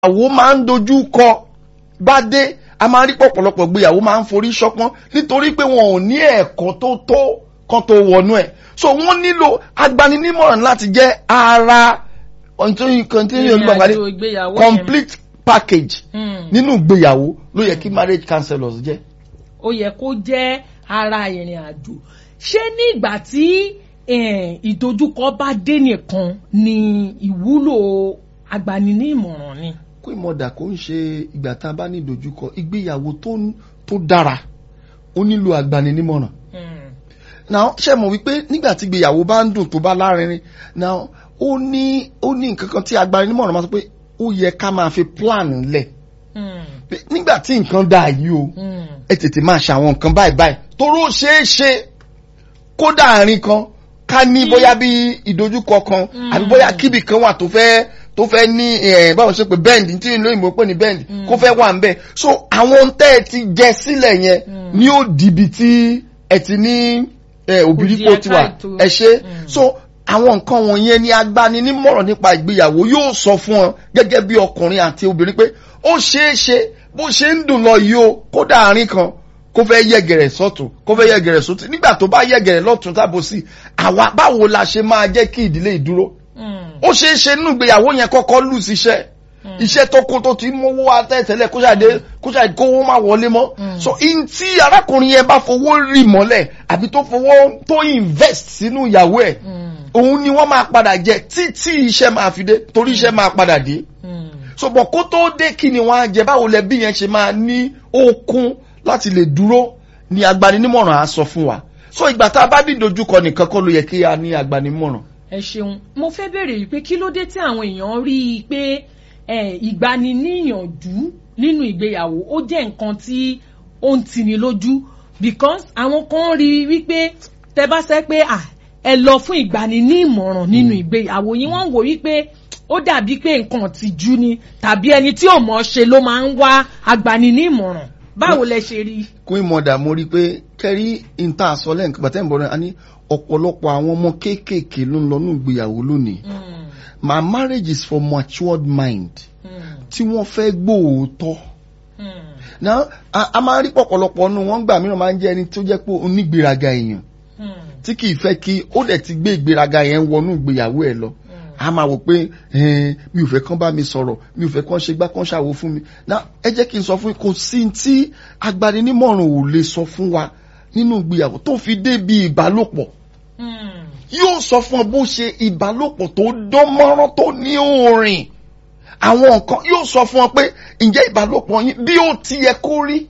ìgbéyàwó máa ń dojú kọ bá dé a máa ń rí pọ̀pọ̀lọpọ̀ ìgbéyàwó máa ń forí ṣọpọ́n nítorí pé wọn ò ní ẹ̀kọ́ tó tó kan tó wọnú ẹ̀ so wọ́n nílò agbaninímọ̀ràn láti jẹ́ ara continue olùgbàgbàdé ìrìnàjò ìgbéyàwó yẹn. complete package Hmm. nínú ìgbéyàwó ló yẹ kí marriage counselors jẹ́. ó yẹ kó jẹ́ ara ìrìn àjò ṣé ní ìgbà tí eh, ìdojúkọ bá dé nìkan ni ìwúlò agbaninímọ̀ràn ni. kó ìmọ̀dà kó ń ṣe ìgbà tá a bá ní ìdojúkọ ìgbéyàwó tó tó dára ó nílò agbaninímọ̀ràn. Hmm. now ṣe mọ̀ wípé nígbà tí ìgbéyàwó bá ń dùn tó bá lárinrin now ó ní ó ní nǹkan kan tí agbaninímọ̀ràn máa sọ pé ó yẹ ká máa fi plan lẹ̀ Hmm. pé nígbà tí nǹkan dáa yìí o Hmm. ẹ tètè máa ṣàwọn nǹkan báyìí báyìí toró ṣeé ṣe kódà àárín kan ká ní bóyá bí ìdojúkọ kan àbí bóyá kíbi kan wà tó fẹ́ tó fẹ́ ní ẹ̀ báwo ṣe pé bend tí ìlú òyìnbó pè ní bend kó fẹ́ wà ń bẹ̀ so àwọn ohun tẹ́ ẹ ti jẹ sílẹ̀ yẹn ni ó dìbì tí ẹ ti ní ẹ, òbírípo Kò di tiwa ẹ̀ka ètò. ẹ ṣe Mm. so àwọn nǹkan wọ̀nyẹn ni agbaninímọ̀ràn nípa ìgbéyàwó yóò sọ fún ọ gẹ́gẹ́ bí ọkùnrin àti obìnrin pé ó ṣeé ṣe bó ṣe ń dùn lọ yìí o kódà àárín kan kó fẹ́ yẹ̀gẹ̀rẹ̀ sọ́tún kó fẹ́ yẹ̀gẹ̀rẹ̀ sọ́tún nígbà tó bá yẹ̀gẹ̀rẹ̀ lọ́tún tábò sí àwa báwo la ṣe máa jẹ́ kí ìdílé ìdúró Hmm. ó ṣeé ṣe nínú ìgbéyàwó yẹn kọ́kọ́ lù síṣẹ́ iṣẹ́ tó kó tó ti mówó wá tẹ́tẹ́lẹ̀ kó ṣàdé kó ṣàdé kówó má wọlé mọ́ so in tí arákùnrin yẹn bá fowó rì mọ́lẹ̀ àbí tó fowó tó invest sínú ìyàwó ẹ̀ Hmm. òun ni wọ́n máa padà jẹ títí iṣẹ́ máa fi dé torí iṣẹ́ máa padà dé Hmm. so bọ̀ kó tó dé kí ni wọ́n á jẹ báwo lẹ bí yẹn ṣe máa ní okun láti lè dúró ni agbaninímọ̀ràn á sọ fún wa so ìgbà tá a bá bí dojúkọ nìkan kọ́ ló yẹ kí a ní agbaninímọ̀ràn ẹ ṣeun mo fẹ́ bèrè wípé kí ló dé tí àwọn èèyàn rí i pé eh, ìgbaniníyànjú nínú ìgbéyàwó ó jẹ́ nǹkan tí ó ń tini lójú because àwọn kan rí i wípé tẹ bá sẹ́ pé à ẹ lọ fún ìgbaninímọ̀ràn nínú ìgbéyàwó yín wọ́n ń wò wípé ó dàbí pé nǹkan tìjú ni tàbí ẹni tí ò mọ̀ ṣe ló máa ń wá agbaninímọ̀ràn báwo lẹ ṣe rí i. kún ìmọ̀dà mo rí i pé kẹ́rí ìta àsọ lẹ́ǹkan gbàtẹ́ ìbọn rẹ̀ a ní ọ̀pọ̀lọpọ̀ àwọn ọmọ kéékèèké ló ń lọ ní ìgbéyàwó lónìí Hmm, my marriage is for matured mind hmm, tí wọ́n fẹ́ gbóòótọ́ hmm, náà a a máa ń rí pọ̀pọ̀lọpọ̀ nù wọ́n gbà mìíràn máa ń jẹ́ ẹni tó jẹ́ pé onígbéraga èèyàn hmm, tí kì í fẹ́ kí ó dẹ̀ ti gbé ìgbéraga yẹn wọnú ìgbéyàwó ẹ̀ lọ a máa wò pé ẹn, mi ò fẹ́ kán bá mi sọ̀rọ̀ mi ò fẹ́ kán ṣe gbá kán ṣàwo fún mi náà ẹ jẹ́ kí n sọ fún yín kò sí tí agbaninímọ̀ràn ò lè sọ fún wa nínú ìgbéyàwó tó fi dé bí ìbálòpọ̀ hmm. yóò sọ fún ọ bó ṣe ìbálòpọ̀ tó dán mọ́rán tó ní òórìn àwọn nǹkan yóò sọ fún ọ pé ǹjẹ́ ìbálòpọ̀ yín bí ó ti yẹ kó rí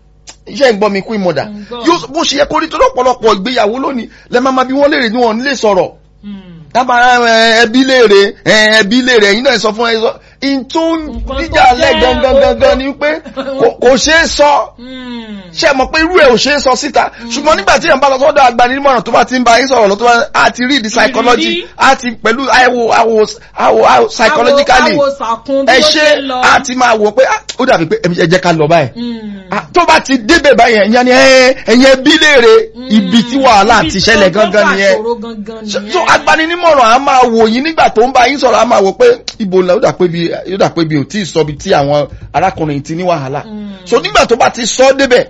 iṣẹ́ ìgbọ́ mi kú ìmọ̀dà Ń gbọ́. yóò bó ṣe yẹ kó rí tó lọ́pọ̀lọpọ̀ ìgbéyàwó lónìí lẹ́ máa ma bí wọ́n léèrè ní wọn nílé sọ̀rọ̀ Hmm. dábàá ẹ, ẹbí léèrè ẹ, ẹbí léèrè ẹ̀yin náà sọ fún ẹ sọ ìtú Nǹkan tó níjà lẹ́ jẹ́ gangan gangan ni pé kò- kò ṣeé sọ Hmm. ṣe mọ̀ pé irú ẹ̀ ò ṣe é sọ síta ṣùgbọ́n nígbà tí èèyàn bá lọ sọ́dọ̀ agbaninímọ̀ràn tó bá ti ń bá yín sọ̀rọ̀ lọ́tọ́ bá a ti read the psychology Ìrírí. a ti pẹ̀lú àwò àwò àwò àwò psychologically Àwo- àwo sàkún bí ẹ ó ṣe ṣe ń lọ. a ti máa wò pé ah, ó dàbí pé ẹ jẹ́ ká lọ báyìí Hmm. Ah, tó bá ti débẹ̀ báyìí ẹ̀yàn ni ẹ, ẹ̀yìn ẹbí léèrè ibi tí wàhálà Ibi ti tí ṣẹlẹ̀ ó gangan fà nìyẹn ṣòro gangan so nìyẹn. so agbaninímọ̀ràn a máa wò yín nígbà tó ń bá yín sọ̀rọ̀ a máa wò pé ibo la ó dà pé bi ó dà pé bi ò tí ì sọ bi tí àwọn arákùnrin ti ní wàhálà Mm. so nígbà tó bá ti sọ ọ́ débẹ̀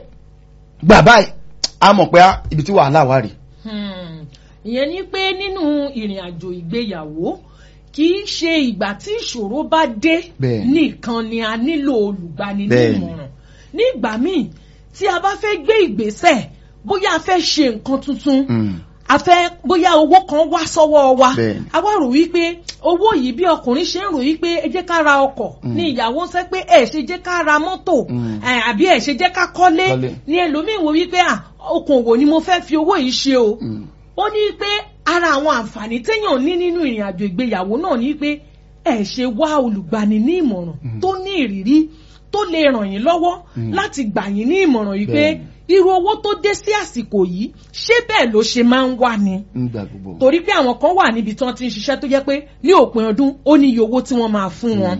gbà báyìí a mọ̀ pé ah, ibi tí wàhálà wà rè. Hmm. ìyẹn ni pé nínú ìrìn àjò ìgbéyàwó kì í ṣe ìgbà tí ìṣòro bá dé Bẹ́ẹ̀. nìkan ni a nílò Bẹ́ẹ̀ olùgbaninímọ̀ràn ní ìgbà míì tí a bá fẹ́ gbé ìgbésẹ̀ bóyá a fẹ́ ṣe nǹkan tuntun a fẹ́ bóyá owó kan wá sọ́wọ́ wa Bẹ́ẹ̀ni. a wá rò wípé owó yìí bí ọkùnrin ṣe ń rò wípé ẹ jẹ́ ká ra ọkọ̀ ní ìyàwó sẹ́ pé ẹ ṣe jẹ́ ká ra mọ́tò Mm. ẹ, àbí ẹ ṣe jẹ́ ká kọ́lé Kọ́lé. ní ẹlòmíín wo wípé à okòwò ni mo fẹ́ fi owó yìí ṣe o ó ní pé ara àwọn àǹfààní téèyàn ní nínú ìrìn àjò ìgbéyàwó náà ní pé ẹ ṣe wá olùgbani ní ìmọ̀ràn tó ní ìrírí tó lè ràn yín lọ́wọ́ láti gbà yín ní ìmọ̀ràn yìí pé Bẹ́ẹ̀ni. irú owó tó dé sí àsìkò yìí ṣé bẹ́ẹ̀ ló ṣe máa ń wà ni nígbà gbogbo. torí pé àwọn kan wà níbi tí wọ́n ti ń ṣiṣẹ́ tó jẹ́ pé ní òpin ọdún ó ní iye owó tí wọ́n máa fún wọn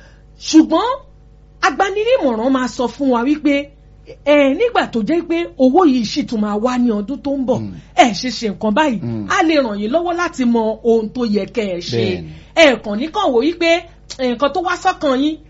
ṣùgbọ́n agbaninímọ̀ràn máa sọ fún wa wípé ẹ nígbà tó jẹ́ pé owó yìí sì tún máa wá ní ọdún tó ń bọ̀ ẹ ṣe ṣe nǹkan báyìí Mm. á lè ràn yín lọ́wọ́ láti mọ ohun tó yẹ kẹ́ ẹ ṣe Bẹ́ẹ̀ni. ẹ kàn ní kàn wò wípé nǹkan tó wá sọ́kàn yín